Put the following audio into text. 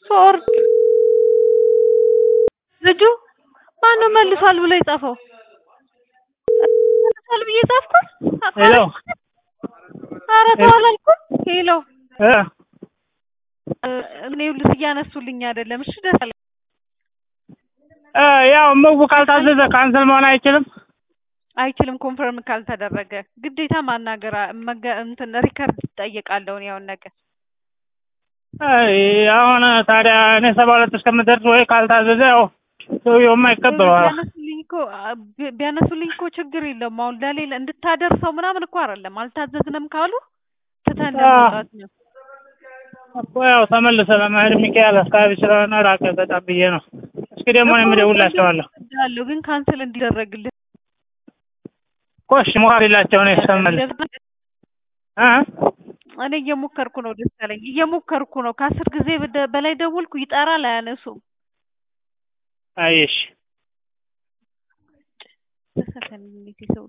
ስወርድ ልጁ ማነው መልሷል ብሎ የጻፈው? መልሷል ብዬ ጻፍኩት። ሄሎ ኧረ ተው አላልኩም። ሄሎ እ እኔ ይኸውልህ እያነሱልኝ አይደለም። እሺ ደስ አለኝ። እ ያው ምግቡ ካልታዘዘ ካንሰል መሆን አይችልም። አይችልም ኮንፈርም ካልተደረገ ግዴታ ማናገር አ- መገ- እንትን ሪከርድ እጠየቃለሁ እኔ አሁን ነገር አይ አሁን ታዲያ እኔ ሰባ ሁለት እስከምደርስ ወይ ካልታዘዘ ያው ሰውየውማ ይቀበለዋል። ቢያነሱልኝ እኮ አ- ቢ- ቢያነሱልኝ እኮ ችግር የለውም። አሁን ለሌላ እንድታደርሰው ምናምን እኮ አይደለም። አልታዘዝንም ካሉ ትተን ለመውጣት ነው። እኮ ያው ተመልሰ ለመሄድ ሚካኤል አካባቢ ስለሆነ ራቀ በጣም ብዬ ነው። እስኪ ደግሞ እኔም እደውልላቸዋለሁ። እወዳለሁ ግን ካንስል እንዲደረግልህ እኮ እሺ ሞክሪላቸው ነው ይሰማል እ እኔ እየሞከርኩ ነው። ደስ አለኝ እየሞከርኩ ነው። ከአስር ጊዜ በደ- በላይ ደወልኩ፣ ይጠራል፣ አያነሱም። አየሽ ደስ አለኝ ሰው